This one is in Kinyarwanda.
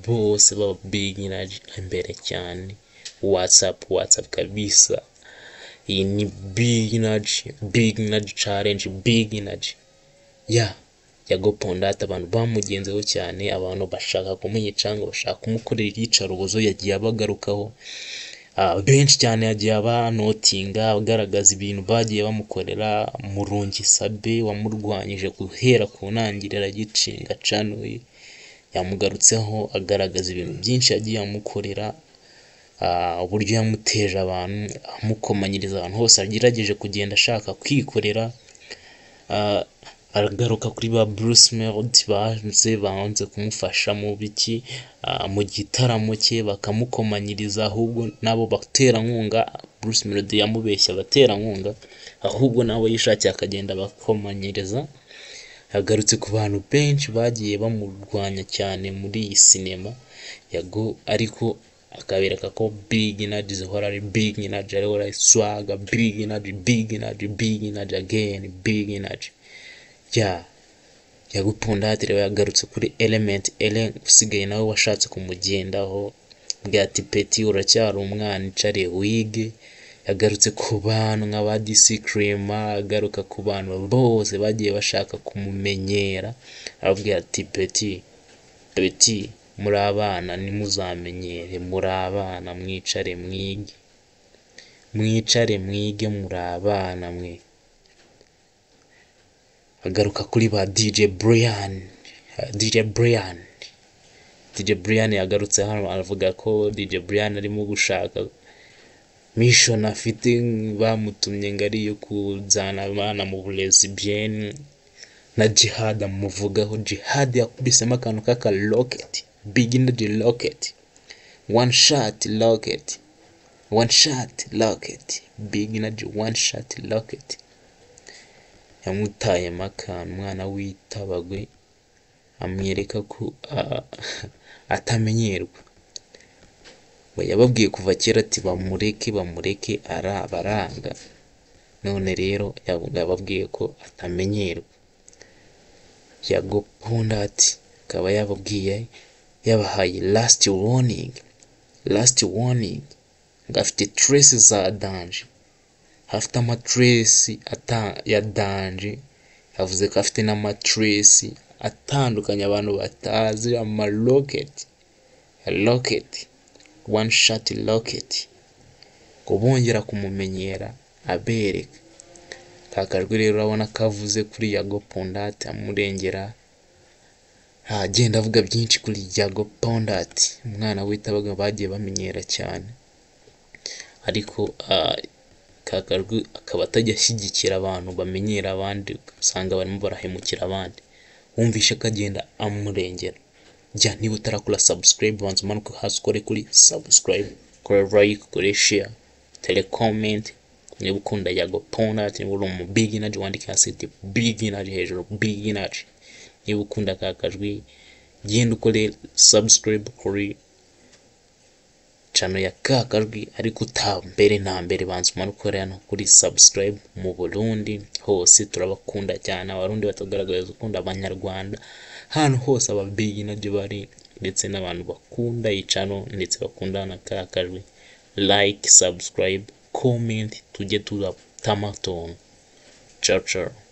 Bose baba big inaji imbere cyane whatsapp whatsapp kabisa iyi ni big inaji big inaji challenge big inaji ya yago pondate abantu bamugenzeho cyane abantu bashaka kumwica ngo bashaka kumukorera iyicarubozo yagiye abagarukaho Ah, benshi cyane yagiye abanotinga agaragaza ibintu bagiye bamukorera murungi sabe wamurwanyije guhera ku ntangiriro agicinga canuye yamugarutseho agaragaza ibintu byinshi yagiye amukorera ah, uburyo yamuteje abantu amukomanyiriza ahantu hose agerageje kugenda ashaka kwikorera ah, aragaruka kuri ba Bruce Melody baje banze kumufasha mu biki ah, mu gitaramo cye bakamukomanyiriza ahubwo nabo baterankunga Bruce Melody yamubeshya abaterankunga ahubwo nawe yishakiye akagenda abakomanyiriza yagarutse ku bantu benshi bagiye bamurwanya cyane muri iyi sinema yago ariko akabereka ko big energy zihora ari big energy ariho swaga big energy big energy big energy again big energy ya yagupundadire yagarutse kuri element elen usigaye nawe washatse kumugendaho bwa tipeti uracyari umwana icariye wige yagarutse ku bantu nka ba DC Crema agaruka ku bantu bose bagiye bashaka kumumenyera ababwira ati peti peti muri abana ntimuzamenyere muri abana mwicare mwige mwicare mwige muri abana mwe agaruka kuri ba DJ Brian DJ Brian DJ Brian yagarutse hano aravuga ko DJ Brian arimo gushaka mission afite bamutumye ngo ari iyo kuzana abana mu burezi bien na jihad amuvugaho jihad yakubisemo akantu k'aka rocket big energy rocket one shot rocket one shot rocket big energy one shot rocket yamutayemo akantu umwana w'itabagwe amwereka ko ah, atamenyerwa we yababwiye kuva kera ati bamureke bamureke arabaranga none rero yavuga- yababwiye ko atamenyerwa yago pondati akaba yababwiye yabahaye last warning last warning ngo afite trace za danger afite amatresi ata- ya danje yavuze ko afite n'amatresi atandukanye abantu batazi amaroketi roketi one shot roketi ngo bongera kumumenyera abereka ka kajwi rero urabona ko avuze kuri yago pondati amurengera agenda avuga byinshi kuri yago pondati umwana w'itabaga bagiye bamenyera cyane ariko ah, ka kajwi akaba atajya ashyigikira abantu bamenyera abandi usanga barimo barahemukira abandi wumvishe ko agenda amurengera jya niba utarakora subscribe banza umanuke hasi ukore kuri subscribe kora like kore share tere comment niba ukunda yago pondati niba uri umu big energy wandike hasi uti big energy hejuru big energy niba ukunda ka kajwi genda ukore subscribe kuri cano ya ka kajwi ariko utambere na mbere banza umanukore hano kuri subscribe mu Burundi hose turabakunda cyane abarundi batagaragaza ukunda abanyarwanda ahantu hose aba big nabyo bari ndetse n'abantu bakunda iyi cano ndetse bakunda na ka kajwi like subscribe comment tujye turatama tuntu ciao ciao